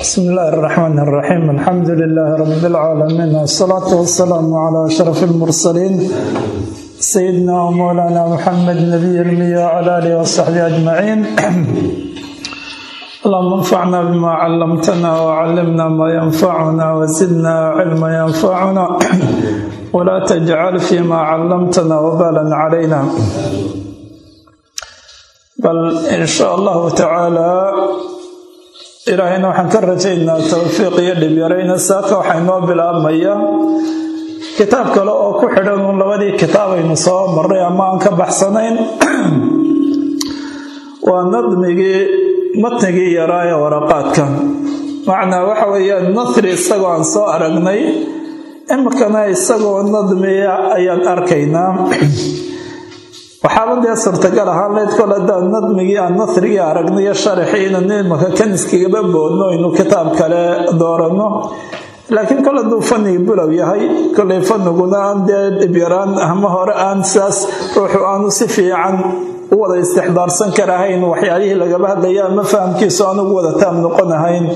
بسم الله الرحمن الرحيم الحمد لله رب العالمين والصلاة والسلام على أشرف المرسلين سيدنا ومولانا محمد نبي المية وعلى آله وصحبه أجمعين اللهم انفعنا بما علمتنا وعلمنا ما ينفعنا وزدنا علما ينفعنا ولا تجعل فيما علمتنا وبالا علينا بل إن شاء الله تعالى ilaahayna waxaan ka rajaynaa towfiiq iyo dhibyarayna saaka waxaa inoo bilaabmaya kitaab kale oo ku xidhan uun labadii kitaab aynu soo marray ama aan ka baxsanayn waa nadmigii matnigii yaraa ee waraqaadka macnaa waxa weeyaan nasri isagoo aan soo aragnay imikana isagoo nadmiya ayaan arkaynaa waxaaba dee suurtagal ahaan leyd kol haddaan nadmigii aan nasrigii aragnayo sharaxii inaan imaka kaniskigaba boodno aynu kitaab kale dooranno laakiin kol hadduu fanigi bulow yahay kolay faniguna aan dee dhibyaraan ama hore aan saas ruuxu aanu si fiican u wada istixdaarsan karahayn waxyaalihii lagaba hadlaya ama fahamkiisu aan ugu wada taam noqonahayn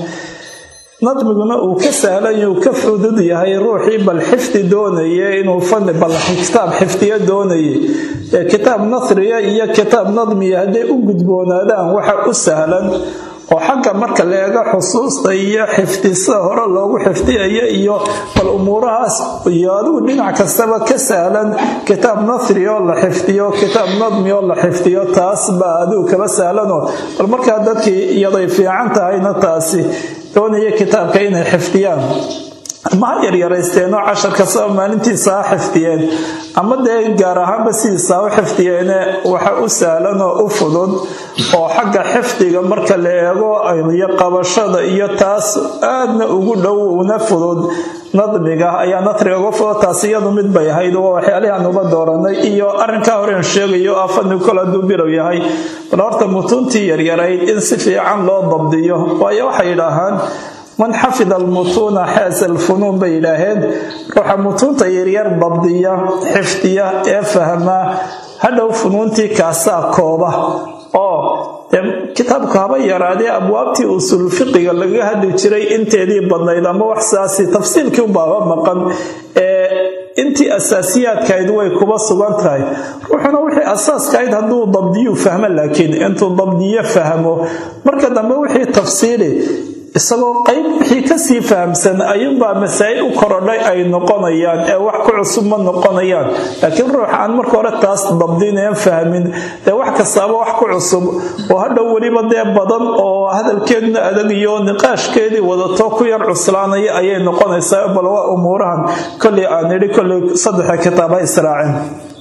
nadmiguna uu ka sahlan uu ka fudud yahay ruuxii bal xifdi doonaya inuu fani bal kitaab xifdiyo doonayay ee kitaab nasriya iyo kitaab nadmiya hadday u gudboonaadaan waxa u sahlan oo xagga marka la eego xusuusta iyo xifdisada hore loogu xifdiyayo iyo bal umuurahaas iyo adigu dhinac kastaba ka sahlan kitaab nasri oo la xifdiyo kitaab nadmi oo la xifdiyo taas baa adigu kaba sahlanoo bal markaa dadkii iyaday fiican tahayna taasi doonaya kitaabka inay xifdiyaan ama ha yaryaraysteenoo cashar kastaba maalintiisa ha xifdiyeen ama dee gaar ahaanba sidiisa ha u xifdiyeene waxa u sahlan oo u fudud oo xagga xifdiga marka la eego iyo qabashada iyo taas aadna ugu dhow una fudud nadmiga ayaa nasriga uga fudud taas iyadu mid bay ahayd waa waxyaalihi aan uga dooranay iyo arrinkaa horeen sheegayo ah fadnigu kol hadduu bilow yahay bal horta mutuuntii yaryarayd in si fiican loo dabdiyo waayo waxay yidhaahaan man xafida almutuuna xaasa alfunuun bay yidhaaheen ruuxa mutuunta yaryar dabdiya xifdiya ee fahmaa hadhow funuuntii kaasaa kooba oo kitaabku haba yaraadee abwaabtii usul fiqiga lagaga hadli jiray inteedii badnayd ama wax saasi tafsiilkii ubaaba maqan ee intii asaasiyaadkahayd way kuba sugan tahay ruuxuna wixii asaaskahayd hadduu dabdiyuu fahmo laakiin intuu dabdiyo fahmo marka dambe wixii tafsiili isagoo qayb wixii kasii fahamsan ayuunbaa masaa'il u korodhay ay noqonayaan ee wax ku cusub ma noqonayaan laakiin ruux aan marka hore taas dabdineen fahmin dee wax kastaaba wax ku cusub oo hadhow weliba dee badan oo hadalkeedna adag iyo niqaashkeedii wadato ku yar cuslaanaya ayay noqonaysaa bal waa umuurahan kolley aan idhi kolley saddexa kitaab ha israaceen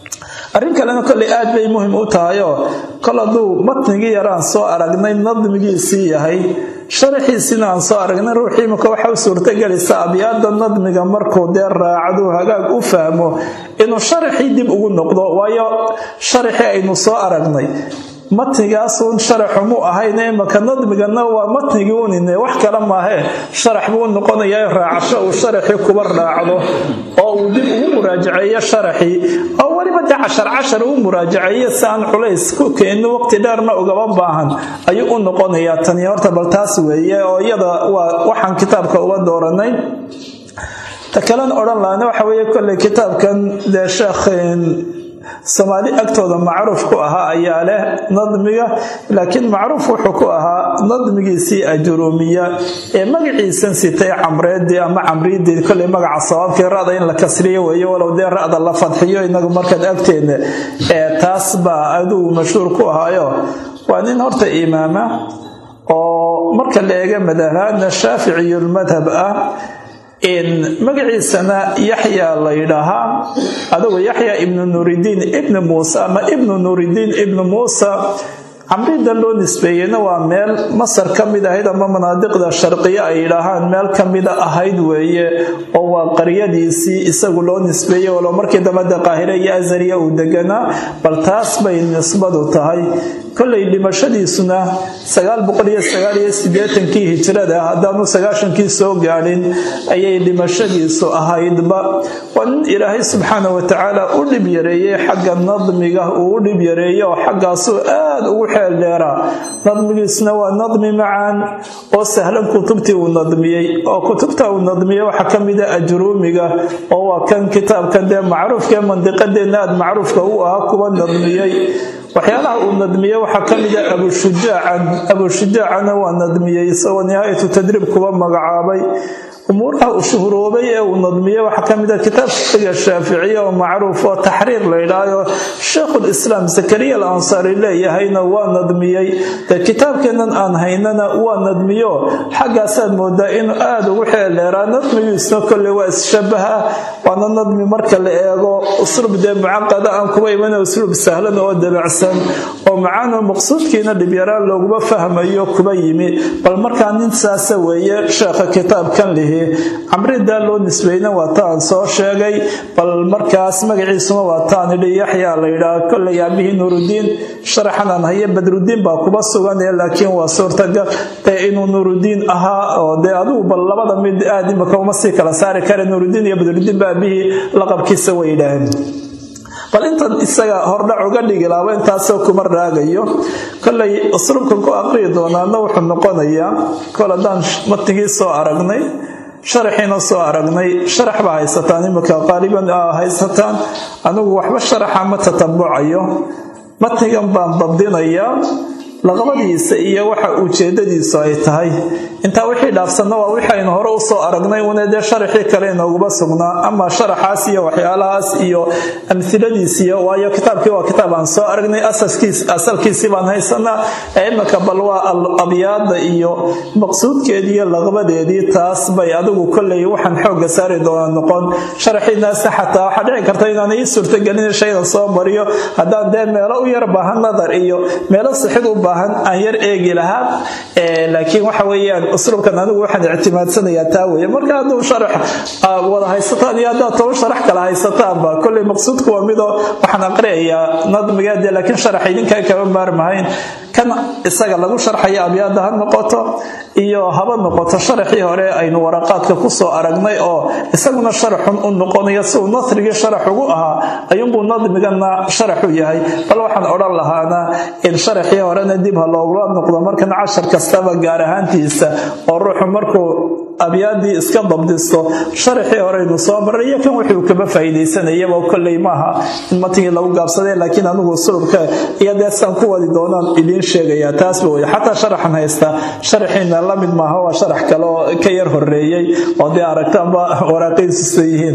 arrin kalena kolley aad bay muhim u tahayoo kol hadduu matnigii yaraan soo aragnay nadmigiisii yahay sharaxiisiina aan soo aragnay ruuxii imika waxa u suurtagelaysa abyaada nadmiga markuu dee raacduu hagaag u fahmo inuu sharaxii dib ugu noqdo waayo sharaxii aynu soo aragnay matnigaasuun sharaxumuu ahayne imaka nadmigana waa matnigii unine wax kale maahee sharax buu noqonayaa raacasho uu sharaxii kuba raacdo oo uu dib ugu muraajaceeyo sharaxii oo weliba dee cashar cashar uu muraajaceeyo si aan culays ku keenin waqti dheerna ugaba baahan ayuu u noqonayaa tani horta bal taas weeye oo iyada waa waxaan kitaabka uga dooranay ta kalena odhan lahana waxa weeye kolley kitaabkan dee sheekh soomaali agtooda macruuf ku ahaa ayaa leh nadmiga laakiin macruuf wuxuu ku ahaa nadmigiisii ajuruumiya ee magaciisan sitay camreedii ama camriidii koley magaca sabaabkii ra'da in la kasriyo weeye walow dee ra'da la fadxiyo inagu markaad agteena ee taas baa adugu mashhuur ku ahaayo waa nin horta imaama oo marka la eega madhabhaadna shaaficiyulmadhab ah magaciisana yaxya la yidhaahaa adugu yaxya ibnu nuuridiin ibni muuse ama ibnu nuuridiin ibni muusa camrida loo nisbeeyeyna waa meel masar ka mid ahayd ama manaadiqda sharqiya ay yidhaahaan meel ka mida ahayd weeye oo waa qaryadiisii isagu loo nisbeeyey walo markii dambe de qaahire iyo azariya uu deganaa bal taas bay nisbadu tahay kolay dhimashadiisuna kii hijrada haddaanu sagaashankii soo gaadhin ayay dhimashadiisu ahaydba waa nin ilaahay subxaana watacaala u dhib yareeyey xagga nadmiga uu u dhib yareeyey oo xaggaasuu aad ugu xeel dheeraa nadmigiisna waa nadmi macaan oo sahlan kutubtii uu nadmiyey oo kutubta uu nadmiyey waxaa ka mida ajruumiga oo waa kan kitaabkan dee macruufkaee mandiqadeenna aad macruufka u ahaa kuwa nadmiyey waxyaalaha uu nadmiyey waxaa ka mida abushujaacan abushujaacana waa nadmiyey isagoo nihaayatu tadriib kuba magacaabay umuuraha uu shuhuroobay ee uu nadmiyey waxaa ka mid a kitaab fiqiga shaaficiya oo macruuf oo taxriir la yidhaahdo sheikhulislaam zakariya al ansaari leeyahayna waa nadmiyey dee kitaabkeennan aan haynana waa nadmiyo xaggaasaad moodaa inuu aada ugu xeeldheeraa nadmigiisna kolley waa isshabaha waana nadmi marka la eego usluub dee mucaqada aan kuba iman usluub sahlan oo dabacsan oo macaanoo maqsuudkiina dhibyaraan looguma fahmayo kuba yimi bal markaa nin saasa weeye sheekha kitaabkan lihi camridaa loo nisbayna waa taan soo sheegay bal markaas magaciisuna waa taan idhi yaxyaa la yidhaah kolley aabihii nuurudiin sharaxan aan haye badrudiin baa kuba sugan ee laakiin waa suurtagal dee inuu nuurudiin ahaa oo dee adigu bal labada mid aad imaka uma sii kala saari kare nuurudiin iyo badrudiin ba aabihii laqabkiisa way yidhaaheen bal intan isaga hordhac uga dhigi laaba intaasoo kuma raagayo kollay usluubkan ku aqriyi doonaana wuxuu noqonayaa kol haddaan matnigii soo aragnay sharaxiina soo aragnay sharax baa haysataan imika qaaliban haysataan anigu waxba sharaxa ma tatabucayo matnigan baan dabdinayaa laqabadiisa iyo waxa ujeedadiisu ay tahay intaa wixii dhaafsanna waa wixaynu hore usoo aragnay una dee sharaxii kale inooguba sugnaa ama sharaxaas iyo waxyaalahaas iyo amhiladiisiyo waayo kitaabkii waa kitaab aan soo aragnay asalkiisii baan haysanaa ee imika bal waa abyaada iyo maqsuudkeediiyo laqbadeedii taas bay adigu kolley waxaan xooga saari doonaa noqon sharaxiinaasna xataa waxaa dhici karta inaan ii suurtagelin shaydan soo mariyo haddaan dee meelo u yar baahan nadar iyo meelo sixid u baahan aan yar eegi lahaa laakiin waxa weeyaan usluubkan anigu waxaan ictimaadsanayaa taa weeye marka hadduu sharax wada haysataan iyo haddaad toban sharax kala haysataanba kolley maqsuudku waa midoo waxaan aqriyayaa nadmigeede laakiin sharax idinkaa kama maarmahayn kan isaga lagu sharxaya abyaada ha noqoto iyo haba noqoto sharaxii hore aynu waraqaadka kusoo aragnay oo isaguna sharaxun u noqonayo siuu nasrigii sharax ugu ahaa ayuunbuu nadmigana sharaxu yahay bal waxaan odhan lahaana in sharaxii horena dib ha loogula noqdo markan cashar kastaba gaar ahaantiisa oo ruuxu markuu abyaadii iska dabdisto sharaxii horeynu soo maray iyo kan wuxuu kaba faa'iidaysanayaba kolley maaha in matigii lagu gaabsaday laakiin anigu sulubka iyo deesaan ku wadi doonaan idiin sheegayaa taasba wey xataa sharaxan haysta sharaxiina la mid maaha waa sharax kale oo ka yar horeeyey oo dee aragtaanba waraaqiisisa yihiin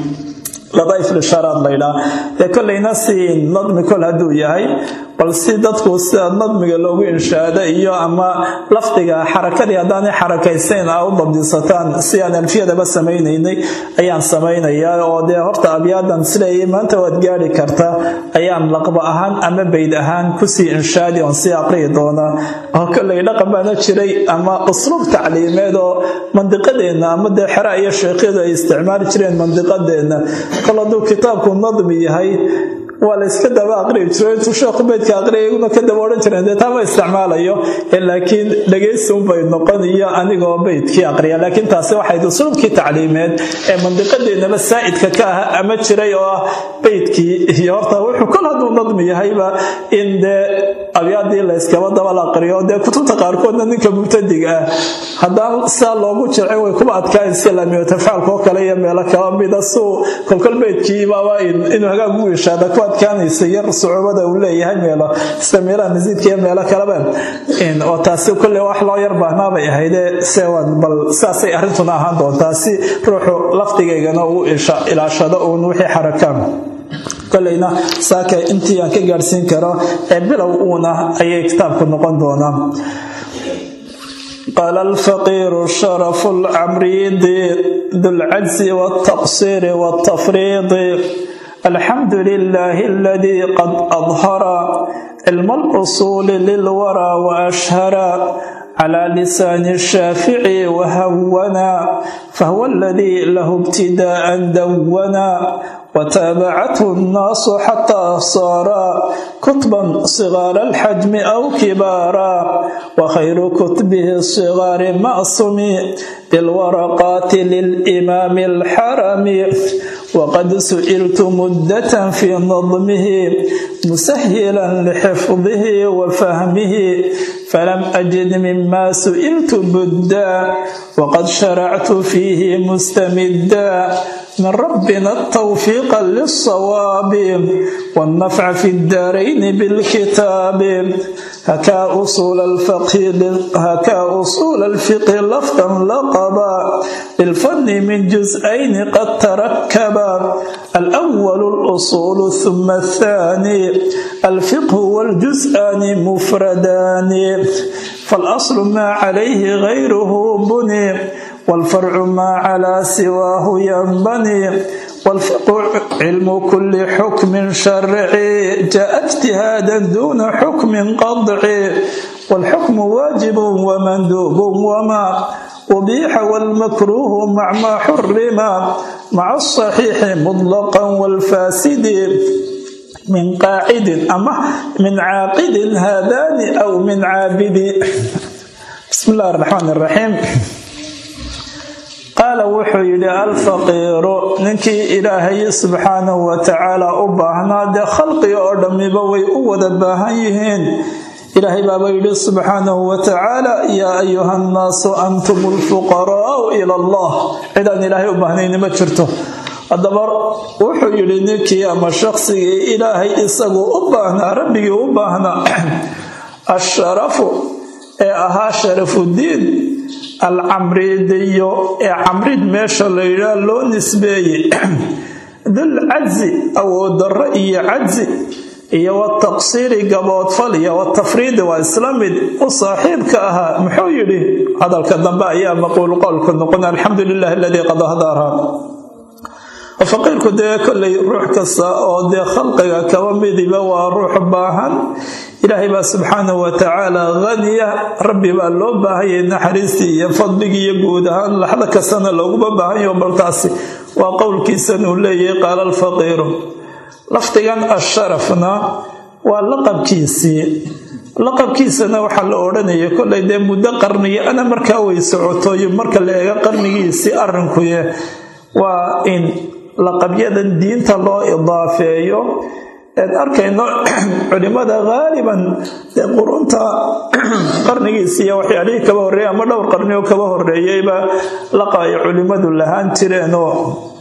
ladaif lishaaraad laydhaa dee kollayna si nadmi kol hadduu yahay bal si dadku sida nadmiga loogu inshaado iyo ama lafdiga xarakadii haddaanay xarakaysayn a u dabdisataan si aan alfiyadaba samaynaynay ayaan samaynayaa oo dee horta abyaadan sileeyay maanta waad gaari kartaa ayaan laqba ahaan ama bayd ahaan kusii inshaadi oon sii aqriyi doonaa oo kollay dhaqan baana jiray ama usluub tacliimeed oo mandiqadeenna ama dee xera iyo sheekyadu ay isticmaali jireen mandiqadeenna kol hadduu kitaabku nadmi yahay waa la iska daba aqriyi jiro intuu sheekhu beydka aqriya iyaguna ka daba odhan jireen dee taama isticmaalayo laakiin dhegaysi unbay noqon iyo anigoo beydkii aqriya laakiin taasi waxayd usulubkii tacliimeed ee mandiqadeennaba saa'idka ka ah ama jiray oo ah beydkii iyo horta wuxuu kol hadduu nadmi yahayba in dee abyaadii la yskaba daba la aqriyo dee kutubta qaarkoodna ninka mubtadiga ah haddaan sidaa loogu jilcin way kuba adkaan islaamiyo tafaalka oo kale iyo meelo kala mida suu kolkol beydkii baaba inuu hagaag ugu ishaada ku adkaanaysa yar sucuubada uu leeyahay meelo sida meelaha masiidka iyo meelo kaleba oo taasi kolley wax loo yar baahnaabay ahayde sewan bal sidaasay arrintuna ahaan doontaa si ruuxu lafdigaygana uu ilaashado uun wixii xarakaan koleyna saaka intii aan ka gaadhsiin karo ee bilow uuna ayay kitaabku noqon doonaa قال الفقير شرف العمريد ذو العجز والتقصير والتفريط الحمد لله الذي قد أظهر علم الأصول للورى وأشهر على لسان الشافعي وهونا فهو الذي له ابتداء دونا وتابعته الناس حتى صارا كتبا صغار الحجم أو كبارا وخير كتبه الصغار معصم بالورقات للإمام الحرم وقد سئلت مدة في نظمه مسهلا لحفظه وفهمه فلم أجد مما سئلت بدا وقد شرعت فيه مستمدا من ربنا التوفيق للصواب والنفع في الدارين بالكتاب هكا أصول الفقه هكا أصول الفقه لفظا لقبا للفن من جزئين قد تركبا الأول الأصول ثم الثاني الفقه والجزءان مفردان فالأصل ما عليه غيره بني والفرع ما على سواه ينبني والفقه علم كل حكم شرعي جاء اجتهادا دون حكم قطعي والحكم واجب ومندوب وما أبيح والمكروه مع ما حرم مع الصحيح مطلقا والفاسد من قاعد أما من عاقد هذان أو من عابد بسم الله الرحمن الرحيم qaala wuxuu yidhi alfaqiiru ninkii ilaahay subxaanahu wa tacaala u baahnaa dee khalqiga oo dhammiba way u wada baahan yihiin ilaahay baaba yidhi subxaanahu wa tacaala yaa ayuha nnaasu antum lfuqaraau ila allah cidaan ilaahay u baahnayni ma jirto haddaba wuxuu yidhi ninkii ama shaqsigii ilaahay isagu u baahnaa rabbigii u baahnaa asharafu ee ahaa sharafudiin alcamriidiyo ee camrid meesha la yidhaah loo nisbeeyey dul cajzi awooddarro iyo cajzi iyo wataqsiiri gaboodfal iyo watafriidi waa isla mid u saaxiibka ahaa muxuu yidhi hadalka dambe ayaa maquul qowlka noqon alxamdu lilahi aladii qad ahdaarha faqiirku dee kollay ruux kasta oo dee khalqiga kaba midiba waa ruux baahan ilaahay baa subxaanahu wa tacaala haniya rabbi baa loo baahanyay naxariistii iyo fadligii iyo guud ahaan laxda kastana looguma baahanyaho baltaasi waa qowlkiisan uu leeyahay qaala alfaqiiru lafdigan asharafna waa laqabkiisii laqabkiisana waxaa la odhanaya kollay dee muddo qarniga ana markaa way socotoyo marka la eego qarnigiisii arrinkuye waa in laqabyadan diinta loo idaafeeyo eed arkayno culimada haaliban dee qurunta qarnigiisiiyo waxyaalihii kaba horreeyay ama dhowr qarni oo kaba horreeyeyba laqab ay culimmadu lahaan jireen oo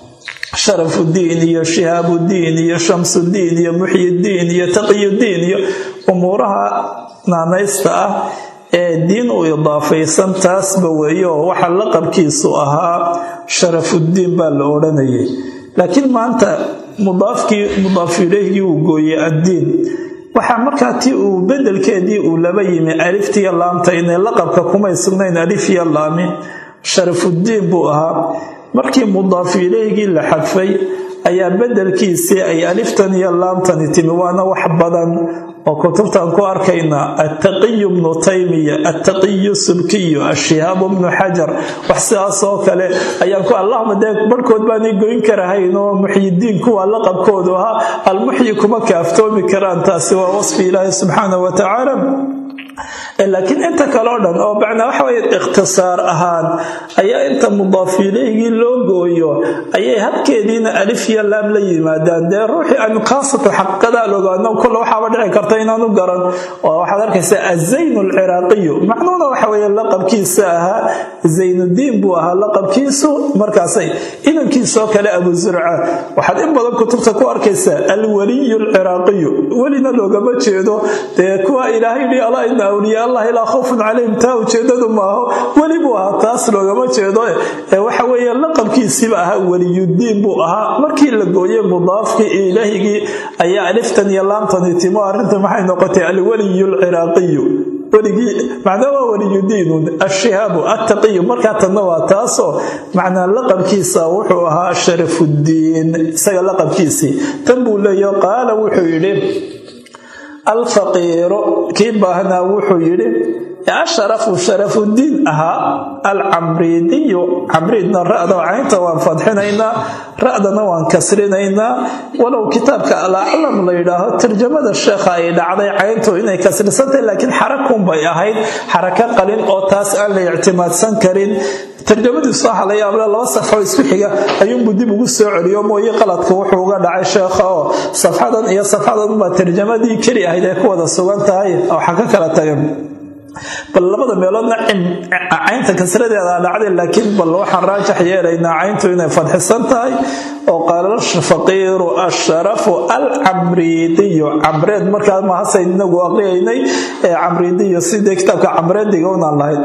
sharafudiin iyo shihaabudiin iyo shamsudiin iyo muxyidiin iyo taqiyudiin iyo umuuraha naanaysta ah ee diin u idaafaysan taasba weeye oo waxa laqabkiisu ahaa sharafudiin baa la odhanayay laakiin maanta mudaafkii mudaaf ileyhgii uu gooyey addiin waxaa markaa tii uu bedelkeedii uu laba yimi aliftiyo laamta inay laqabka kumay sugnayn alifiyo laami sharafudiin buu ahaa markii mudaaf ileyhgii la xadfay ayaa bedelkiisii ay aliftan iyo laamtani timi waana wax badan oo kutubtaan ku arkaynaa attaqiyu bnu taymiya attaqiyu subkiyu ashihaabu bnu xajar wax sidaas oo kale ayaan ku allahuma dee barhkood baanay goyn karahayn oo muxyidiin kuwa laqabkoodu ahaa almuxyi kuma kaaftoomi karaan taasi waa wasfi ilaahi subxaanah wa tacaala laakiin inta kale o dhan oo macnaa waxa weye ikhtisaar ahaan ayaa inta mudaaf ileyhgii loo gooyo ayay habkeediina alif iyo laam la yimaadaan dee ruuxii aan khaasatan xaqiiqadaa logaano kulle waxaaba dhici karta inaanu garan oo waxaad arkaysaa azayn alciraaqiyu macnuuna waxa weye laqabkiisa ahaa zaynudiin buu ahaa laqabkiisu markaasay inankiisoo kale abu zurca waxaad in badan kutubta ku arkaysaa alwaliyu alciraaqiyu welina loogama jeedo dee kuwa ilaahay yidhi alaa ina awliyaa allah ilaa khawfun calayhim taa ujeedadu maaho weli buu ahaa taas loogama jeedo ee waxa weeye laqabkiisiiba ahaa weliyudiin buu ahaa markii la gooyey mudaafkii ilaahigii ayaa aliftan iyo laamtani timo arrinta maxay noqotay alwaliyu alciraaqiyu weligii macnaa waa weliyudiinun ashihaabu attaqiyu markaa tanna waa taasoo macnaa laqabkiisa wuxuu ahaa sharafudiin isaga laqabkiisii tan buu leeyaho qaala wuxuu yidhi alfaqiiru kii baahnaa wuxuu yidhi ee asharafu sharafudiin ahaa alcamriidiyu camriidna ra'da caynta waan fadxinaynaa ra'dana waan kasrinaynaa walow kitaabka alaclam la yidhaaho tarjamada sheekha ay dhacday cayntu inay kasrisantahay laakiin xarakunbay ahayd xarako qalin oo taas aan la ictimaadsan karin tarjamadiisu waxa la yaable laba safxo isku xiga ayuunbuu dib ugu soo celiyo mooye qaladka wuxuu uga dhacay sheekha oo safxadan iyo safxadan baa tarjamadii keli ahayd ay ku wada sugan tahay waxa ka kala tagan bal labada meeloodna caynta kasradeeda dhacday laakiin bal waxaan raajax yeelaynaa cayntu inay fadxisan tahay oo qaala faqiiru asharafu alcamriidiyu camreed markaa mahasayn inagu aqriyaynay ee camriidiyu sidii kitaabka camreediga unaan lahayd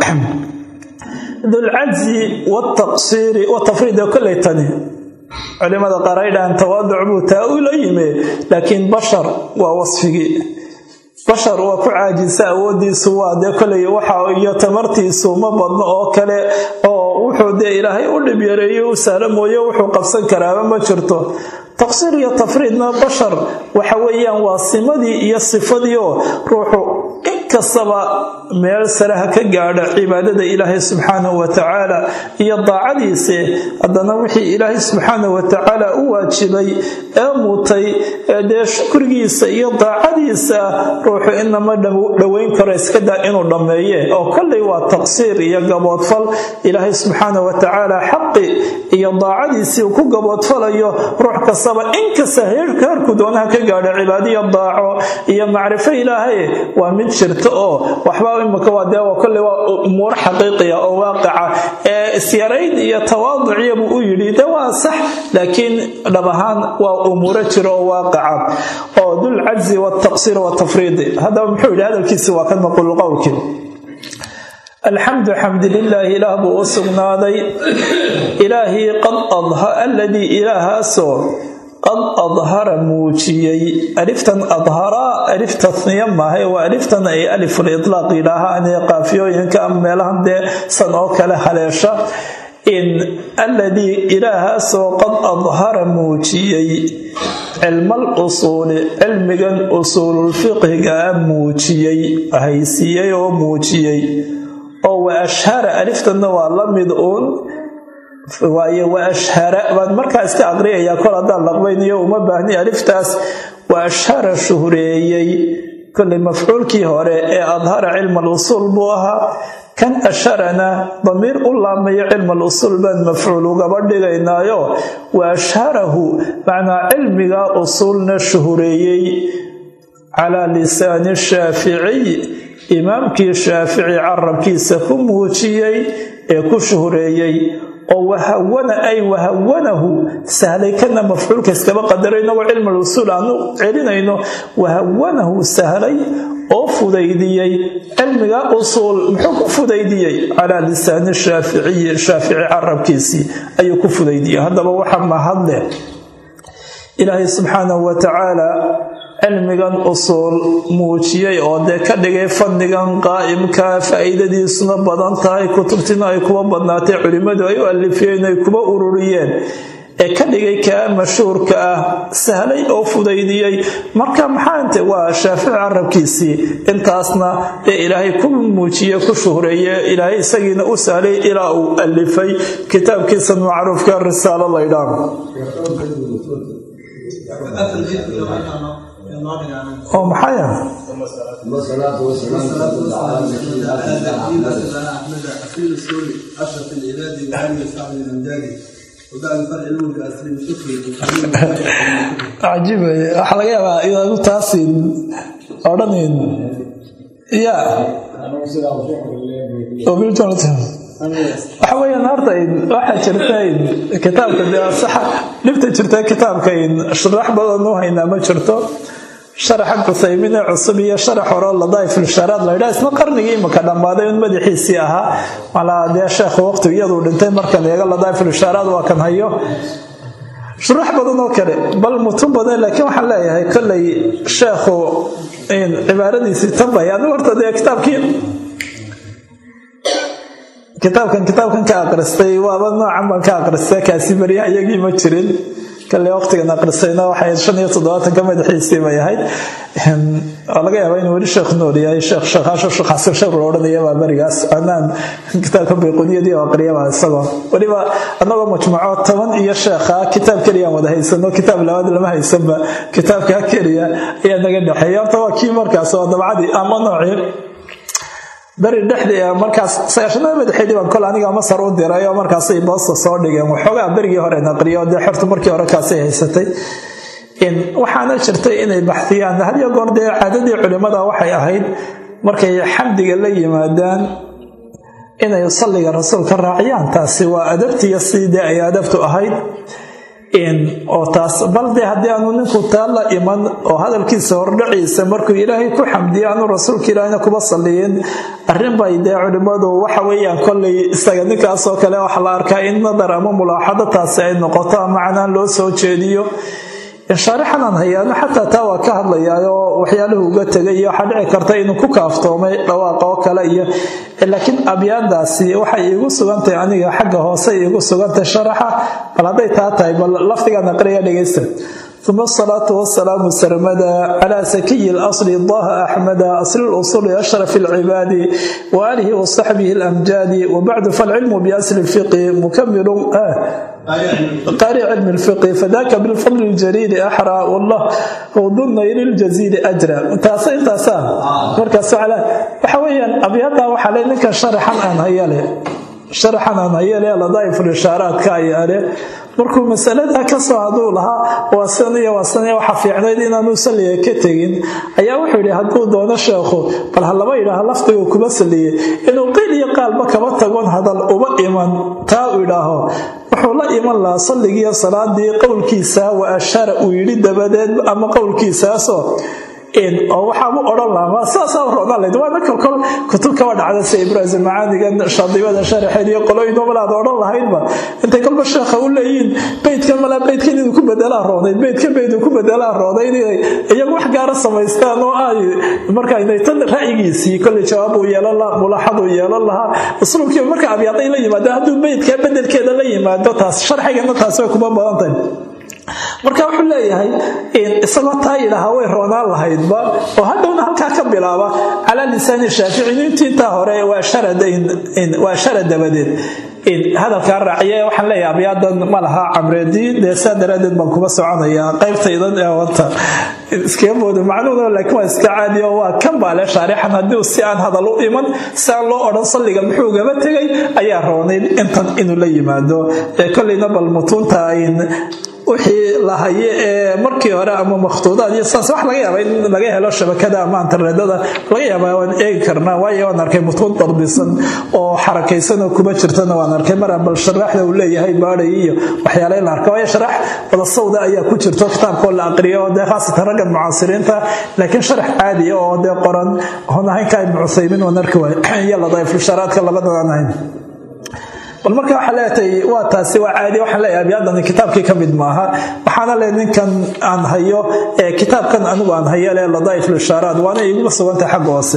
dulcajzi wtaqsiiri watafriid koley tani culimada qaar ay dhahaan tawaaduc buu taa ula yime laakiin bashar waa wasfigii bashar waa ku caajisa awoodiisu waa dee koley waxa iyo tamartiisu ma badno oo kale oo wuxuu dee ilaahay u dhib yareeyo u sahlo mooye wuxuu qabsan karaaba ma jirto taqsiir iyo tafriidna bashar waxa weeyaan waa simadii iyo sifadii oo ruuxu inkastaba meel sare ha ka gaadha cibaadada ilaahay subxaanahu watacaala iyo daacadiise haddana wixii ilaahay subxaanahu watacaala u waajibay ee mutay ee dee shukrigiisa iyo daacadiisa ruuxu inama dhoweyn karo iskadaa inuu dhammeeye oo kolley waa taqsiir iyo gaboodfal ilaahay subxaanahu watacaala xaqi iyo daacadiisii uu ku gaboodfalayo ruux kastaba inkasta heerku doonaha ka gaadha cibaadiyo daaco iyo macrifo ilaahay waa mid jirta oo waxba imika waa dee kolley waa umuuro xaqiiqiya oo waaqica ee isyarayn iyo tawaaduciya buu u yidhi de waa sax laakiin dhab ahaan waa umuuro jira oo waaqica oo dul cajzi waltaqsiir waltafriidi haddaba muxuu yidhi hadalkiisi waa ka naqulu qowlkii alxamdu xamdi lilaahi ilaah buu u sugnaaday ilaahii qad aladii ilaahaasoo qad adhara muujiyey aliftan adharaa alif tasniya maahay waa aliftan ay aliful itlaaq yidhaahaan ee qaafiyooyinka ama meelahan dee san oo kale haleesha in alladii ilaahaasoo qad adhara muujiyey cilmal usuuli cilmigan usuululfiqhigaa muujiyey haysiiyey oo muujiyey oo wa ashhara aliftanna waa la mid uun waaye wa ashhara baan markaa iska aqriyayaa kol haddaan laqbaynayo uma baahni aliftaas wa ashhara shuhreeyey kolley mafcuulkii hore ee adhara cilma alusuul buu ahaa kan asharana damiir u laamayo cilma alusuul baan mafcuul ugaba dhigaynaayo wa ashharahu macnaa cilmiga usuulna shuhreeyey calaa lisaani shaaficiy imaamkii shaafici carabkiisa ku muujiyey ee ku shuhreeyey oo wahawana ay wahawanahu sahlay kana mafcuulka iskaba qadaro inagoo cilm alusuul aanu celinayno wahawanahu sahlay oo fudaydiyey cilmiga usuul muxuu ku fudaydiyey calaa lisaani shaaficiyi shaafici carabkiisii ayuu ku fudaydiyey haddaba waxa mahadleh ilaahay subxaanahu watacaala cilmigan usuul muujiyey oo dee ka dhigay fadnigan qaa'imka faa'iidadiisuna badan tahay kutubtina ay kuwa badnaatay culimmadu ay u alifiyeen ay kuba ururiyeen ee ka dhigay kaa mashhuurka ah sahlay oo fudaydiyey marka maxaante waa shaafici carabkiisii intaasna ee ilaahay ku muujiye ku shuhreeye ilaahay isagiina u sahlay ilaa uu alifay kitaabkiisa macruufka risaalo laydhaan oo maxay ah cajiib waxaa laga yaabaa inaanu taasin odhanin ya waxa weyaan horta waxaa jirta kitaabka dee saxa dhibta jirta kitaabka sharax badan u haynaa ma jirto sharaxa cuthaymin ee cusub iyo sharax hore ladaifilsharaad laydhaa isna qarnigii imika dhammaaday un madaxiisii ahaa malaa dee sheekhu waqti iyaduu dhintay markan eega ladaifilsharaad waa kan hayo shurax badan oo kale bal mutun badan laakiin waxaan leeyahay kollay sheekhu cibaaradiisii tabay anigu horta dee kitaabkii kitaabkan kitaabkan ka aqristay waaba noocan baan ka aqristay kaasi baryaha iyagii ma jirin kale waqtigan aqrisayna waxay shan iyo toddobaatanka madaxiisii bay ahayd waa laga yaabaa inuu weli sheekh nool yahay sheekh sheekhaasho sheekh xasan sheekh la odhanaya baa berigaas anaan kitaabka bayquniyadii oo aqriyaba isagoo weliba annagoo majmuuco toban iyo sheekha kitaab keliyaan wada haysano kitaab labaad lama haysanba kitaabka keliya ayaa naga dhexeeya horta waa kii markaas waa dabcadii ama noocii beri dhexdii markaas sagaashanada madaxeedii baan kol aniga masar u diray oo markaasay boosta soo dhigeen waxoogaa berigii hore naqriyo dee xorta markii hore kaasay haysatay waxaana jirtay inay baxdiyaan hadiyo goor dee caadadii culimmada waxay ahayd markay xamdiga la yimaadaan inay salliga rasuulka raaciyaan taasi waa adabtiiyo sidii ay adabtu ahayd oo taas bal dee haddii aanu ninku taa la iman oo hadalkiisa hordhaciisa markuu ilaahay ku xamdiyo aanu rasuulka ilaahayna kuba salliyin arrin bay dee culimmadu waxa weeyaan kollay isaga ninkaasoo kale waxa la arkaa in nadar ama mulaaxado taasi ay noqoto ama macnaan loo soo jeediyo shaarixanaan hayaano xataa taa waa ka hadlayaayoo waxyaaluhu uga tegay iyo waxaa dhici karta inuu ku kaaftoomay dhawaaqa oo kale iyo laakiin abyaadaasi waxay iigu sugantahay aniga xagga hoose iigu sugantahay sharaxa bal hadday taa tahay bal lafdigaan aqriya dhegaysta uma asalaatu wasalaamu sarmada calaa sakiyi lasli daha axmeda asli lusuli ashraf alcibaadi waaalihi wasaxbihi alamjaadi wabacdu falcilmu biasli lfiqi mukamilu qaari cilmi lfiqi fadaka bilfadli ljaliili axraa wallah wdunayri ljaziili ajra taas intaasa markaas waxa weeyaan abyada waxaa le ninkan sharaxan aan hayale sharaxan aan hayale ladaaiful ishaaraadka ayaale markuu masalada kasoo haduu lahaa waasan iyo waasan waxa fiicnayd inaanu salliga ka tegin ayaa wuxuu yidhi hadduu doono sheekhu bal ha laba yidhaaha lafdigu kuma salliyey inuu qiil iyo qaalba kaba tagon hadal uba iman taa uu idhaaho wuxuu la iman lahaa salligiiyo salaadii qowlkiisa wa ashara uu yidhi dabadeed ama qowlkiisaasoo oo waxaabu odhan lahaa saasaa roonaan layd waana kolkol kutub kaba dhacda si ibraahim macaanigan shadibada sharaxeed iyo qolooyin malaad odhan lahaydba intay kolba sheekha u leeyihiin beydkan malaa beydkan inuu ku bedelaa roonayd beydka beyduu ku bedelaa roonayd inay iyagu wax gaara samaystaan oo ay marka inay tan ra'yigiisii kolley jawaab uu yeelan lahaa mulaaxad uu yeelan lahaa usluubkii marka abyaaday la yimaado hadduu beydka bedelkeeda la yimaado taas sharxigana taas way kuma badan tahay marka wuxuu leeyahay isagoo taa yidhaahaa way roonaan lahaydba oo hadhowna halkaa ka bilaaba calaa lisaani shaafici intiintaa hore waa shara dabadeed hadalkaa raaciya waxaan leeyahay abyaadan ma laha camreedii dee saa daraadeed baan kuma soconayaa qaybtaydan ee wata iskaga moodo macnuhuna laakiin waa iska caadi oo waa kan baale shaarixan haddii si aan hadal u iman si aan loo odhan salliga muxuu gaba tegay ayaa roonayd intan inuu la yimaado kolleyna bal mutuunta ayn wixii la haye ee markii hore ama makhtuudaad iyo saas wax laga yaaba in laga helo shabakada ama internetada laga yaaba waan eegi karnaa waayo waan arkay mutuun darbisan oo xarakaysan oo kuma jirtana waan arkay mar bal sharaaxda uu leeyahay baadhay iyo waxyaala la arka waayo sharax wada sawda ayaa ku jirto kitaabkoo la aqriyo dee khaasatan raggan mucaasiriinta laakiin sharax caadi oo dee qoran oon ahayn ka ibnu cuthaymiin waan arki waay iyo ladaifulsharaadka labadan aan ahayn bal marka waxaa leetahay waa taasi waa caadi waxaan leeyahay abyaadani kitaabkii ka mid maaha waxaana le ninkan aan hayo ee kitaabkan anigu aan hayo le ladaa'if lishaaraat waana iguma sugantay xagga hoose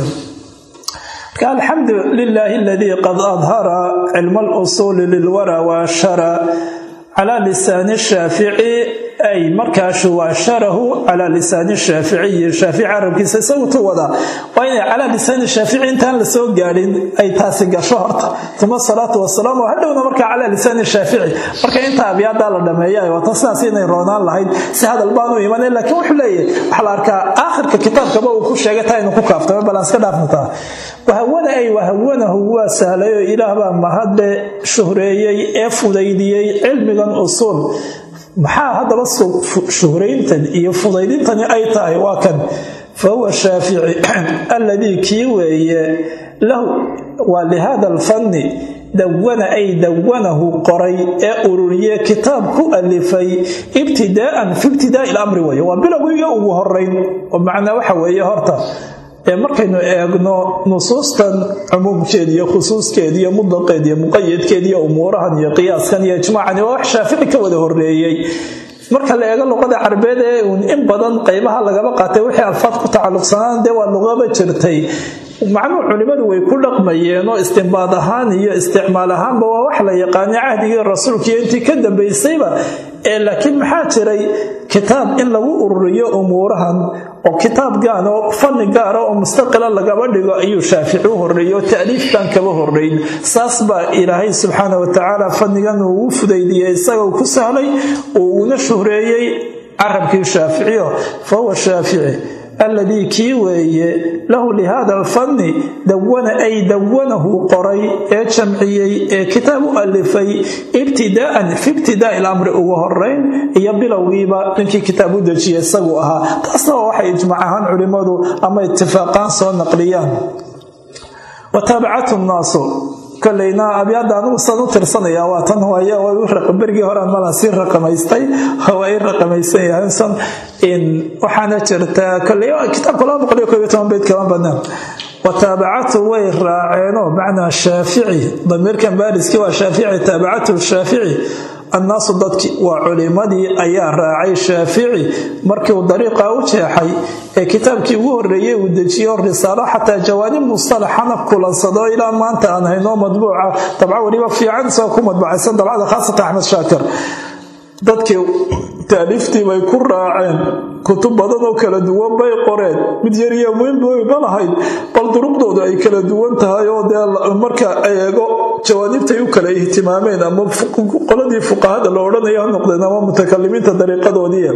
marka alxamdu lilaahi aladii qad adhara cilma alusuuli lilwara waashara calaa lisaani shaafici ay markaashu waasharahu calaa lisaani shaaficiyi shaafici carabkiisa isagutu wadaa waa inay calaa lisaani shaafici intaan la soo gaadhin ay taasi gasho horta uma salaatu wasalaam oo hadhowna markaa calaa lisaani shaafici marka inta abyaadaa la dhameeya ay wata sidaas inay roonaan lahayd si hadal baanu imanay laakiin wuxuu leeyahay waxaa la arkaa aakhirka kitaabkaba uu ku sheegay taa inuu ku kaaftamo bal aan iska dhaafnataa wahawada ay wahawanahu waa sahlay oo ilaah baa mahadle shuhreeyey ee fudaydiyey cilmigan usuul maxaa haddaba shuhrayntan iyo fudaydintani ay tahay waa kan fa huwa shaafici alladii kii weeye lahu waa lihada alfanni dawana ay dawanahu qoray ee ururiye kitaab ku alifay ibtidaa'an fi ibtidaa'i lamri weye waa bilowgiiyo ugu horeyn oo macnaa waxa weeye horta ee markaynu eegno nusuustan cumuumkeed iyo khusuuskeed iyo mudaqeed iyo muqayadkeed iyo umuurahan iyo qiyaaskan iyo ijmaacan waa wax shaafici ka wada horeeyey marka la eego luqada carbeed ee uun in badan qaybaha lagaba qaatay wixii alfaad ku tacalluqsanaan dee waa luqaba jirtay macnuhu culimmadu way ku dhaqmayeen oo istimbaad ahaan iyo isticmaal ahaanba waa wax la yaqaanay cahdigii rasuulkiiyo intii ka dambaysayba ee laakiin maxaa jiray kitaab in lagu ururiyo umuurahan oo kitaab gaan oo fanni gaara oo mustaqila lagaba dhigo ayuu shaafici u horreeyey oo ta'liifkan kaba horrayn saas baa ilaahay subxaana wa tacaala fannigan uu u fudaydiyey isaga uu ku sahlay uu una shuhreeyey carabkii shaaficiyo fa huwa shaafici alladii kii weeye lahu lihada alfanni dawana ay dawanahu qoray ee jamciyey ee kitaab u alifay ibtidaa'an fi ibtidaa'i lamri ugu horeyn iyo bilowgiiba ninkii kitaab u dejiya isagu ahaa taasna waa waxay ijmaac ahaan culimmadu ama itifaaqaan soo naqliyaan wa taabacatu nnaasu koleyna abyaada anugu san u tirsanaya waa tan berigii hore mala sii raqamaystay waa i raqamaysan yahay san waxaana jirta koley kitaabka laba boqol iyo koob iyo toban beyd kama badnaan wataabacatu way raaceenoo macnaa shaafici damiirkan baariskii waa shaafici taabacatu shaafici annaasu dadki waa culimadii ayaa raacay shaafici markii uu dariiqa u jeexay ee kitaabkii ugu horreeyey uu dejiyo risaalo xataa jawaanib mustalaxana kulansado ilaa maanta aan haynoo madbuuca dabca weliba fiican isagoo ku madbucaysan dabcada khaasatan axmed shaakir dadkii taaliiftii bay ku raaceen kutub badan oo kala duwan bay qoreen mid yariya muhimba lahayd bal duruqdoodu ay kala duwan tahay oo dee marka eego jawaanibtay u kala ihtimaameen ama qoladii fuqahada la odhanaya ha noqdeen ama mutakalimiinta dariiqadoodii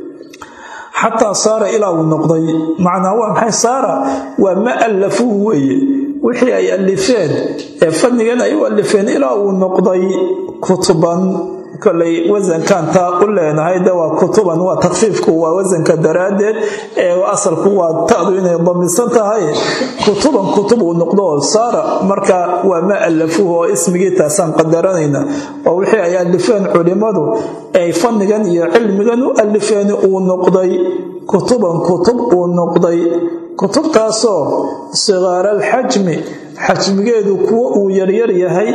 xataa saara ilaa uu noqday macnaa waa maxay saara waa ma allafuhu weeye wixii ay alifeen ee fannigan ay u alifeen ilaa uu noqday kutuban koley wasankan taa u leenahay de waa kutuban waa takfiifku waa wasanka daraaddeed ee asalku waa ta'du inay damisan tahay kutuban kutub uu noqdo saara marka waa ma allafuhu oo ismigii taasaan qadaranayna oo wixii ay alifeen culimmadu ay fannigan iyo cilmigan u alifeen uu noqday kutuban kutub uu noqday kutubtaasoo sigaaraalxajmi xajmigeedu kuwo uu yaryar yahay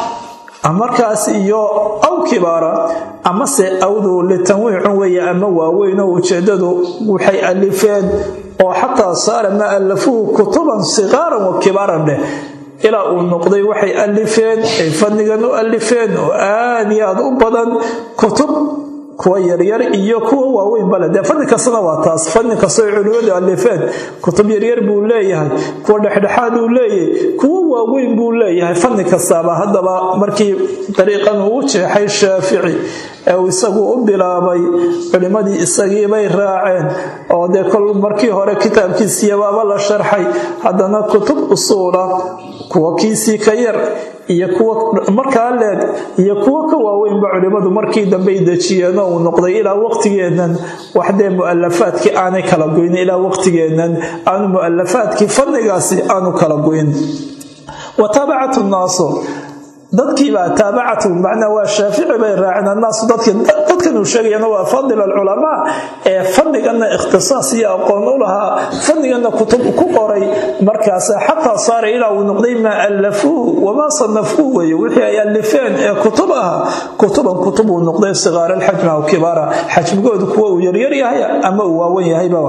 ah markaas iyo aw kibaara amase awdu litanwiicun weeye ama waaweyn oo ujeedadu waxay alifeen oo xataa saara ma allafuhu kutuban sikaaran wa kibaaran dheh ilaa uu noqday waxay alifeen ay fannigan u alifeen oo aad iyo aad u badan kutub kuwa yaryar iyo kuwa waaweyn bale dee fanni kastana waa taas fanni kastoo culimadu alifeen kutub yaryar buu leeyahay kuwa dhexdhexaad uu leeyahay kuwa waaweyn buu leeyahay fanni kastaaba haddaba markii dariiqan uu u jeexay shaafici ee uu isagu u bilaabay culimmadii isagiibay raaceen oo dee kol markii hore kitaabkiisiiyabaaba la sharxay haddana kutub usuula kuwa kiisii ka yar iyo kuwa markaa leeg iyo kuwo ka waaweynba culimmadu markii dambey dejiyeenoo uu noqday ilaa waqtigeennan waxdee mu'alafaadkii aanay kala goyn ilaa waqtigeennan aanu mu'alafaadkii fannigaasi aanu kala goyn wa taabacatu nnaasu dadkiibaa taabacatu macnaa waa shaafici bay raaceen annaasu dadkan uu sheegayana waa fadil alculamaa ee fanniganna ikhtisaas iyo aqoon u lahaa fanniganna kutub ku qoray markaas xataa saara ilaa uu noqday maa allafuuhu wamaa sanafuuhu weye wixii ay alifeen ee kutub ahaa kutuban kutub uu noqday sigaara alxajmi aw kibaara xajmigoodu kuwa uu yaryar yahay ama uu waawan yahayba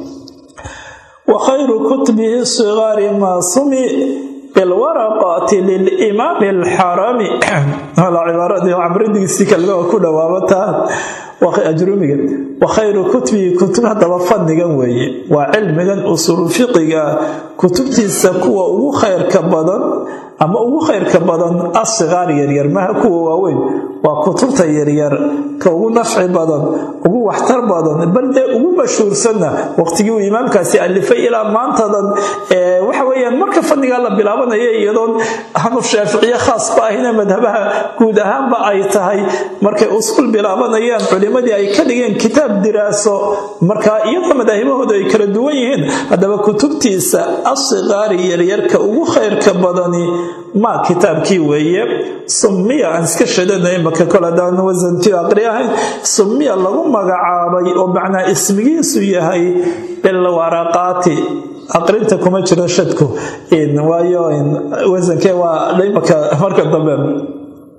wa khayru kutubihi sigaari maa sumi bilwaraqati lilimaami alxarami cibaaradii camridigiisii kalma ku dhawaabataa ajrumiga wa khayru kutubihi kutub haddaba fannigan weeye waa cilmigan usuulu fiqiga kutubtiisa kuwa ugu khayrka badan ama ugu khayrka badan asigaar yaryar maha kuwa waaweyn waa kutubta yaryar ka ugu nafci badan ugu waxtar badan bal dee ugu mashhuursanna waqtigii uu imaamkaasi alifay ilaa maantadan waxa weyaan marka fannigaa la bilaabanaya iyadoon aanu shaaficiye khaasba ahina madhabaha guud ahaanba ay tahay markay usul bilaabanayaan culimadii ay ka dhigeen kitaab diraaso markaa iyadoo madaahibahooda ay kala duwan yihiin haddaba kutubtiisa asigaari yaryarka ugu khayrka badani ma kitaabkii weeye sumiya aan iska shadana imaka kol hadaan wasanti aqri ahayn sumiya lagu magacaabay oo macnaa ismigiisu yahay bilwaraqaati aqrinta kuma jiro shadku waayo wasankee waa imaka marka dambe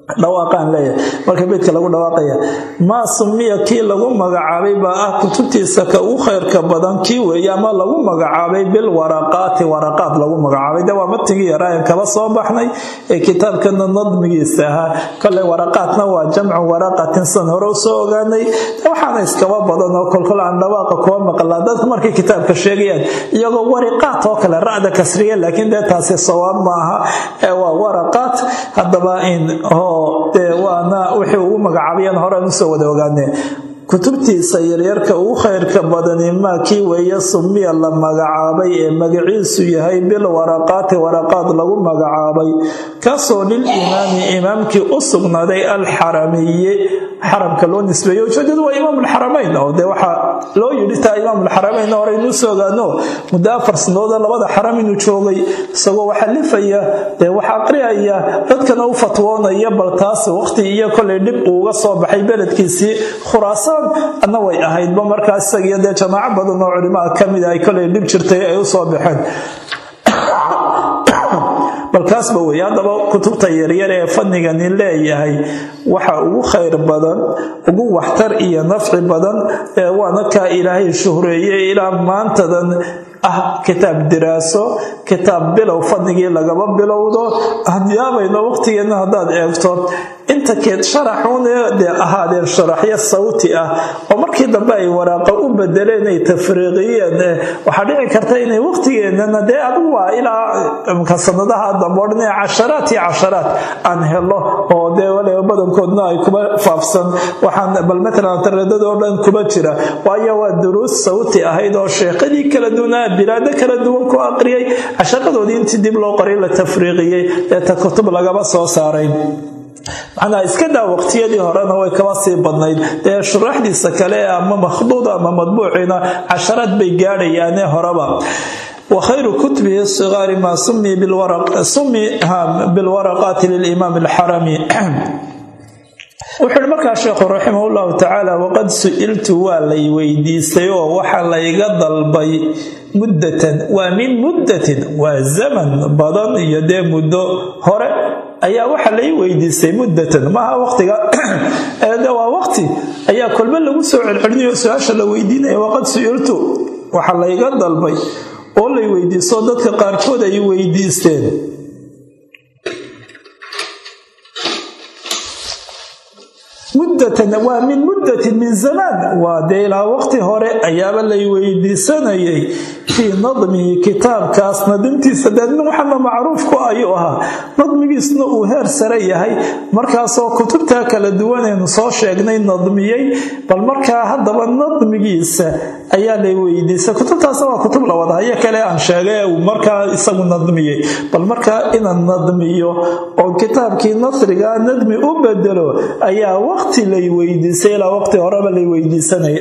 dhawaaqaan leeyahay marka beydka lagu dhawaaqaya maa sumiya kii lagu magacaabay baa ah kutubtiisa ka ugu khayrka badan kii weeye ama lagu magacaabay bilwaraqaati waraqaad lagu magacaabay de waa matigii yaraayan kaba soo baxnay ee kitaabkana nadmigiisa ahaa koley waraqaadna waa jamcu waraqatin san hore usoo ogaanay waxaana iskaba badan oo kolkol aan dhawaaqa kuwa maqlaa dadka markay kitaabka sheegayaan iyagoo wariqaat oo kale ra'da kasriya laakiin dee taasi sawaab maaha ee waa waraqaat haddaba in waana wixii ugu magacaabayaan horean usoo wada ogaanee kutubtiisa yaryarka ugu khayrka badani maa kii weeye sumiya la magacaabay ee magaciisu yahay bil waraqaati waraqaad lagu magacaabay kaasoo lilimaami imaamkii u sugnaaday alxaramiye xaramka loo nisbeeyo ujeedadu waa imaamulxaramayn oo dee waxaa loo yidhi taa imaamulxaramayn hore inuu soo ogaano muddo afar sanooda labada xaram inuu joogay isagoo waxa lifaya dee wax aqriyaya dadkana u fatwoonaya bal taas waqti iyo kolay dhib uuga soo baxay beledkiisii khuraasaan adna way ahaydba markaa isagiyo dee jamaaco badan oo culimaa ka mida ay kolay dhib jirtay ay u soo baxeen balkaasba wey haddaba kutubta yaryar ee fadnigani leeyahay waxa ugu khayr badan ugu waxtar iyo nafci badan ee waana kaa ilaahay shuhreeyey ilaa maantadan ah kitaab diraaso kitaab bilow fadnigii lagaba bilowdo yaabayno waqtigeenna haddaad eegto inta keed sharaxuune dee ahaadeen sharaxyo sawti ah oo markii dambe ay waraaqa u bedeleen ay tafriiqiyeen waxaa dhici karta inay waqtigeennana dee adigu waa ilaa mka sanadaha dambe o dhan casharaat iyo casharaat aan helo oo dee waliba badankoodna ay kuba faafsan waxaan bal matalan tareedadoo dhan kuba jira waayo waa duruus sawti ahayd oo sheekadii kala duwanaa bilaado kala duwan ku aqriyay casharadoodii intii dib loo qoray la tafriiqiyey ee ta kutub lagaba soo saaray macnaa iska daa waqtiyadii horena way kaba sii badnayd dee shuraaxdiisa kale ama makhduuda ama madbuuciina casharaad bay gaadhayaane horeba wa khayru kutubihi sigaari maa sumi bilwaraqaati lilimaam alxarami wuxuu ihi markaa sheekhu raximah llahu tacaala waqad su-iltu waa lay weydiistay oo waxa layga dalbay muddatan waa min muddatin waa zaman badan iyo dee muddo hore ayaa waxa lay weydiistay muddatan maaha waqtiga de waa waqti ayaa kolbe lagu soo celcelinayo su-aasha la weydiinaya waqad su-iltu waxa layga dalbay oo lay weydiisto dadka qaarkood ay weydiisteen muddatan waa min muddatin min zamaan waa dee ilaa waqti hore ayaaba lay weydiisanayay fii nadmihi kitaabkaas nadimtiisa dee nin waxana macruuf ku ayuu ahaa nadmigiisna uu heer sare yahay markaasoo kutubtaa kala duwanaynu soo sheegnay nadmiyey bal markaa haddaba nadmigiisa ayaa lay weydiisay kutubtaasna waa kutub la wadahayo kale aan sheegay uu markaa isagu nadmiyey bal markaa inaan nadmiyo oo kitaabkii nasrigaa nadmi u bedelo ayaa waqti lay weydiisay ilaa waqti horeba lay weydiisanaya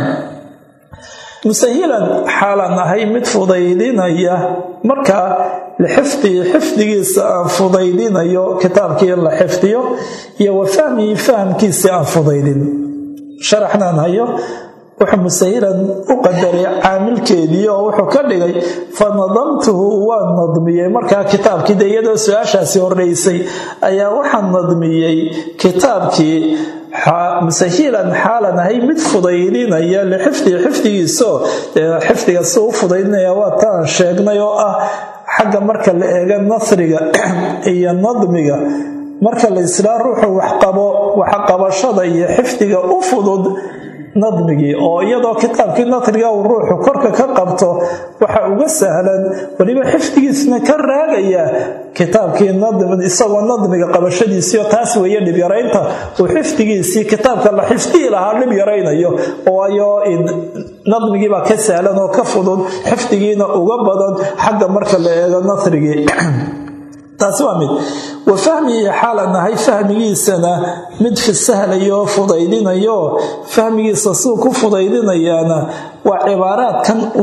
musahilan xaalan ahay mid fudaydinaya markaa lixifdihi xifdigiisa aan fudaydinayo kitaabkii in la xifdiyo iyo wa fahmihi fahamkiisii aan fudaydin sharaxnaan hayo wuxuu musahilan u qadaray caamilkeedii oo wuxuu ka dhigay fa nadamtuhu waan nadmiyey markaa kitaabkii de iyadoo su-aashaasi horeysay ayaa waxaan nadmiyey kitaabkii musahilan xaalan ahay mid fudaydinaya lixifdihi xifdigiisao xifdiga si u fudaydinaya waa taan sheegnay oo ah xagga marka la eega nasriga iyo nadmiga marka la islaa ruuxu waxqabo waxqabashada iyo xifdiga u fudud nadmigii oo iyadoo kitaabkii nasriga uu ruuxu korka ka qabto waxa uga sahlan weliba xifdigiisna ka raagaya kitaabkii isagoo nadmiga qabashadiisiio taas weeye dhibyaraynta uu xifdigiisii kitaabka la xifdihi lahaa dhib yaraynayo waayo nadmigiibaa ka sahlan oo ka fudud xifdigiina uga badan xagga marka la eego nasrigii taasi waa mid wa fahmigii xaalan ahay fahmigiisana mid fisahlayo fudaydinayo fahmigiisa suu ku fudaydinayaana waa cibaaraadkan uu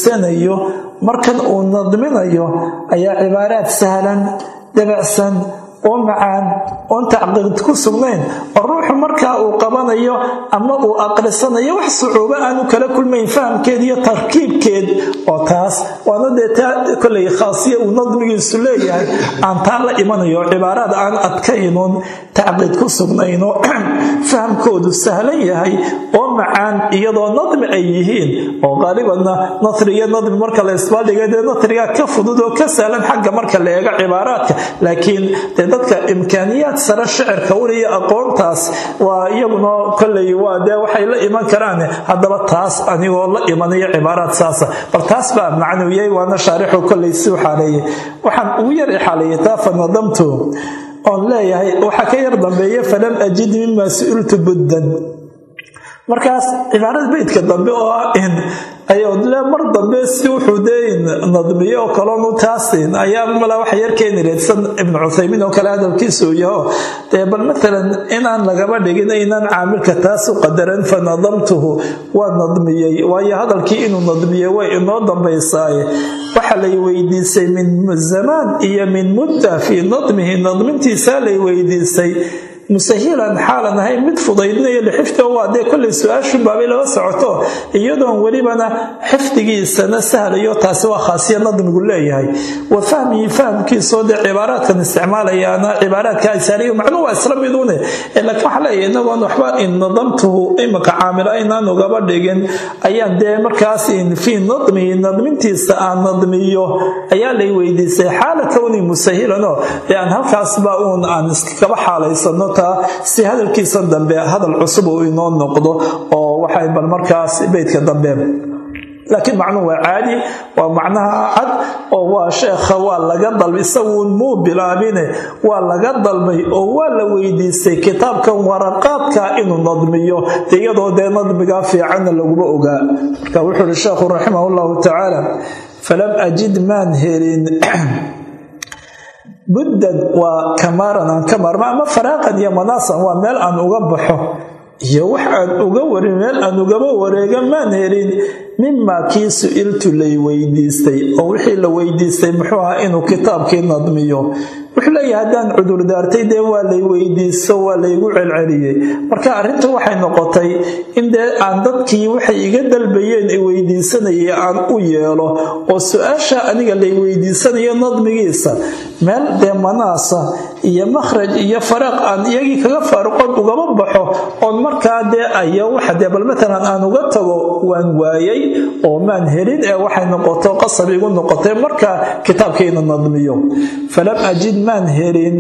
adeegsanayo markan uu nadminayo ayaa cibaaraad sahlan dabacsan oo macaan oon tacqiid ku sugnayn oo ruuxu markaa uu qabanayo ama uu aqrisanayo wax sucuubo aanu kala kulmayn fahamkeed iyo tarkiibkeed oo taas waana dee taa kolay khaasiya uu nadmigiisu leeyahay aan taa la imanayo cibaaraad aan adkaynoon tacqiid ku sugnayno fahamkoodu sahlan yahay oo macaan iyadoo nadmi ay yihiin oo qaalibanna nasri iyo nadmi marka la isbaaldhiga dee nasriga ka fudud oo ka sahlan xagga marka la eego cibaaraadka laakiin dee dadka imkaaniyaad sare shicirka weliyo aqoontaas waa iyaguna koley waa dee waxay la iman karaan haddaba taas anigoo la imanayo cibaaraad saasa bal taas baa macnawiyey waana shaarixu koley si u xaaleeyey waxaan ugu yar xaaleeyey taa fanadamtu oon leeyahay waxaa ka yar dambeeya falam ajid mima su-iltu buddan markaas cibaarada beydka dambe oo ah in ayodle mar dambe si wuxuu dee nadmiyo oo kaloonu taasin ayaa mala waxa yar keeni reedsan ibnu cuthaymiin oo kale hadalkiisa uu yaho dee bal matalan inaan lagaba dhigin inaan caamilka taas u qadaran fa nadamtuhu waa nadmiyey waayo hadalkii inuu nadmiyey way inoo dambaysaaye waxa lay weydiisay min zamaan iyo min mudda fii nadmihi nadmintiisaa lay weydiisay musahilan xaalan ahayn mid fudaydinayo lixifdi waa dee kollay su-aashu baabay lala socoto iyadoon welibana xifdigiisana sahlayo taasi waa khaasiya nadmigu leeyahay wa fahmihi fahamkiisoo dee cibaaraadkan isticmaalayaana cibaaraadka aysaaliyo macnuu waa isla midune laakiin waxaa leeyahay inagoon waxba in nadamtuhu imika caamilo aynaan ugaba dhigin ayaan dee markaas fii nadmihi nadmintiisa aan nadmiyo ayaa lay weydiisay xaala kowni musahilanoo dee aan halkaasba uun aan iskaba xaalaysano si hadalkiisa dambe hadal cusub uu inoo noqdo oo waxay bal markaas beydka dambe laakiin macnuhu waa caadi waa macnaha cad oo waa sheekha waa laga dalbay isaguun muu bilaabine waa laga dalbay oo waa la weydiistay kitaabkan waraqaadka inuu nadmiyo iyadoo dee nadmigaa fiicanna laguma ogaa marka wuxuu uhi sheekhu raximah llahu tacaala falam ajid maan helin buddan waa kamaaran aan ka maarma ama faraaqan iyo manaasan waa meel aan uga baxo iyo wax aan uga warin meel aan ugaba wareega maan helin mimaa kii su-iltu lay weydiistay oo wixii la weydiistay muxuu ahaa inuu kitaabkii nadmiyo wuxuu leeyahay haddaan cudurdaartay dee waa lay weydiisto waa laygu celceliyey marka arrinta waxay noqotay in dee aan dadkii waxay iga dalbayeen i weydiisanayay aan u yeelo oo su-aasha aniga lay weydiisanayo nadmigiisa meel dee manaasa iyo makhraj iyo faraaq aan iyagii kaga faaruqoon ugaba baxo oon markaa dee ayo waxa dee bal matalan aan uga tago waan waayay oo maan helin ee waxay noqoto qasab igu noqotay markaa kitaabkayna nadmiyo falam ajid maan helin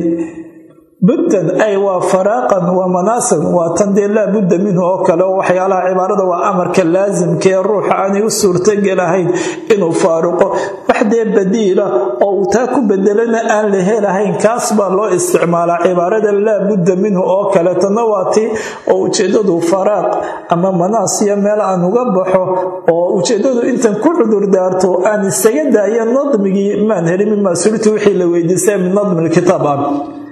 buddan ay waa faraaqan waa manaasan waa tan dee laa budda minhu oo kale oo waxyaalaha cibaarada waa amarka laasimka ee ruuxa aanay u suurtogelahayn inuu faaruqo wax dee badiila oo uu taa ku bedelana aan la helahayn kaas baa loo isticmaalaa cibaarada laa budda minhu oo kale tanna waa tii oo ujeeddadu faraaq ama manaas iyo meel aan uga baxo oo ujeeddadu intan ku cudurdaarto aan isaga daayo nadmigii maan helin mimaa sultu wixii la weydiistay min nadmi lkitaab ah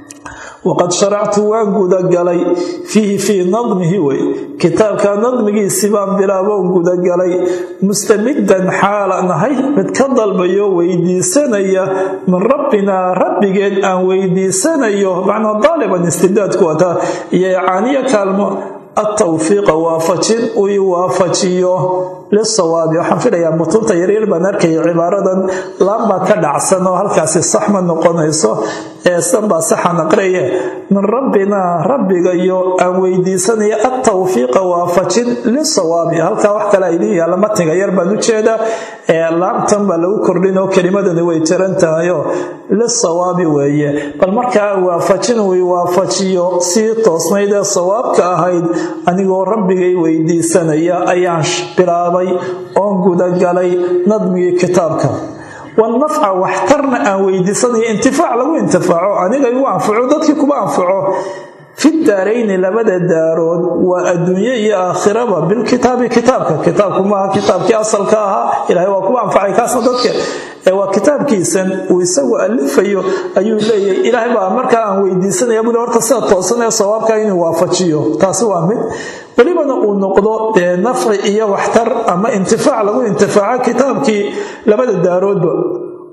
waqad sharactu waan gudagalay fiihi fii nadmihi wey kitaabka nadmigiisii baan bilaaboon gudagalay mustamiddan xaalan ahay mid ka dalbayo weydiisanaya min rabbinaa rabbigeen aan weydiisanayo macnaa daaliban istidaadku wataa iyo icaaniyo kaalmo atawfiiqa waafajin uu i waafajiyo lisawaabi waxaan filayaa mutunta yaryar baan arkaya cibaaradan laambaa ka dhacsan oo halkaasi sax ma noqonayso eesan baa saxan aqriye min rabbinaa rabbigayo aan weydiisanaya atawfiiqa waafajin lisawaabi halkaa wax kale idiin yaalla matiga yar baan u jeedaa laamtan baa lagu kordhin oo kelimadani way jiran tahayoo lisawaabi weeye bal markaa waafajin uu i waafajiyo sii toosnayd ee sawaabka ahayd anigoo rabbigay weydiisanaya ayaan bilaabay oon gudagalay nadmigii kitaabka wanafca waxtarna aan weydiisanayo intifaac lagu intifaaco aniga igu anfaco dadkii kuba anfaco fi daarayni labada daarood waa adduunye iyo aakhiraba bilkitaabi kitaabka kitaabku maaha kitaabkii asalka ahaa ilahay waa kuba anfacay kaasna dadka waa kitaabkiisan uu isagu alifayo ayuu leeyahay ilaahay baa markaa aan weydiisanaya buli horta sida toosan ee sawaabka inuu waafajiyo taasi waa mid welibana uu noqdo dee nafci iyo waxtar ama intifaac lagu intifaaco kitaabkii labada daaroodba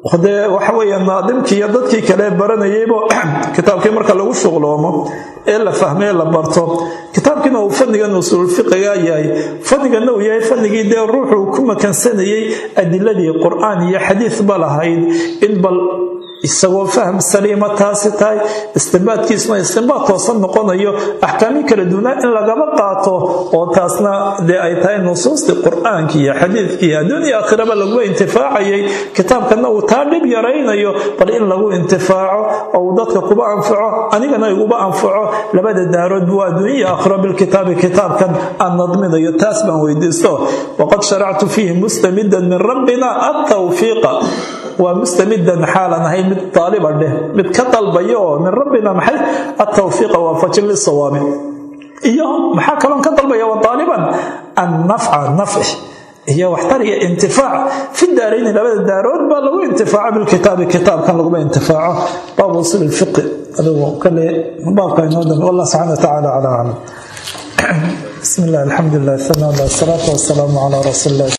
dee waxa weeye naadimkii iyo dadkii kale baranayaybo kitaabkii marka lagu shuqloomo ee la fahmee la barto kitaabkiina uu fannigan usuulfiqiga yahay fanniganna uu yahay fannigii dee ruuxuu ku makansanayay adiladii qur-aan iyo xadiis ba lahayd in bal isagoo faham saliima taasi tahay istimbaadkiisuna istimbaad toosan noqonayo axkaami kala duwanaa in lagaba qaato oo taasna dee ay tahay nusuustii qur-aanki iyo xadiidkii adduun iyo aakhiraba laguba intifaacayay kitaabkanna uu taa dhib yaraynayo bal in lagu intifaaco oo uu dadka kuba anfaco anigana iguba anfaco labada daarood buu adduunya iyo aakhiro bilkitaabi kitaabkan aan nadminayo taas baan weydiisto waqad sharactu fiihi mustamidan min rabbina atawfiiqa waa mustamidan xaalan ahayd mid daaliba dheh mid ka dalbaya oo min rabbina maxay atawfiiqa waafajin lisawaabi iyo maxaa kaloon ka dalbaya wa daaliban annafca nafci iyo waxtar iyo intifaac fi daarayni labada daarood baa lagu intifaaco bilkitaabi kitaabkan laguma intifaaco baabu usul lfiqi adigu kale baabka inoo dambe wallah subxana wa tacaala calaa aclam bismi illah alxamdu lilah sana salaatu wasalaamu calaa rasuuli illah